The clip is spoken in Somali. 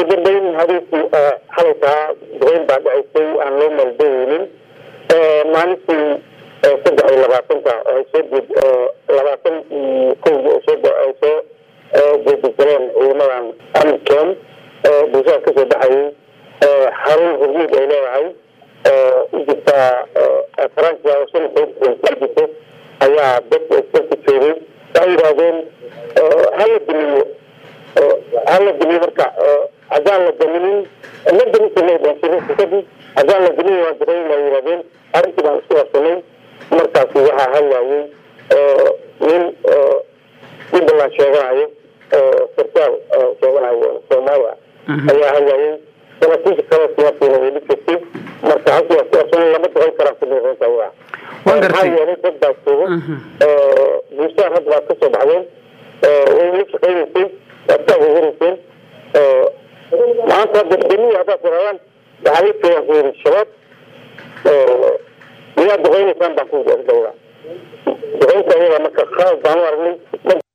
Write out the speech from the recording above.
dambeyn habeenkii xalaytaa duqeyn baa dhacaysay aan loo maldaheynin maalintii saddex iyo labaatanka ay soo jeed labaatan iyo kowda ay soo ay soo jeedagaleen ciidamadan amken bulshada kasoo baxayay xarun hurmuud ay leedahay u jirtaa faransa oo shan jirto ayaa dadka iskarka joogay waxay yidhaahdeen hala damiyo hala damiyo marka haddaan la daminin la daminkadib haddaan la damin waa dareyn waa yidhahdeen arrintii baan isku warsanay markaasi waxaa hadlayay nin jubbaland sheeganayo sarkaal sheeganayo soomaaliya ayaa hadlayay saraakiisha kale siyaasiina way dhigtay marka halkii waa ku warsanay lama duqeyn karaan kumirinta waa maxaa yeelay dad baa jooga bulshada hadda baad kasoo baxdeen way la shaqeynaysay waad ka agooganayseen maanta hadda damiya haddaad tiraadaan waxaa la joogaan ku yiri shabaab miyaad duqeynaysaan baan ku yiri dhowra duqeynta ayada marka khalad baan u aragnay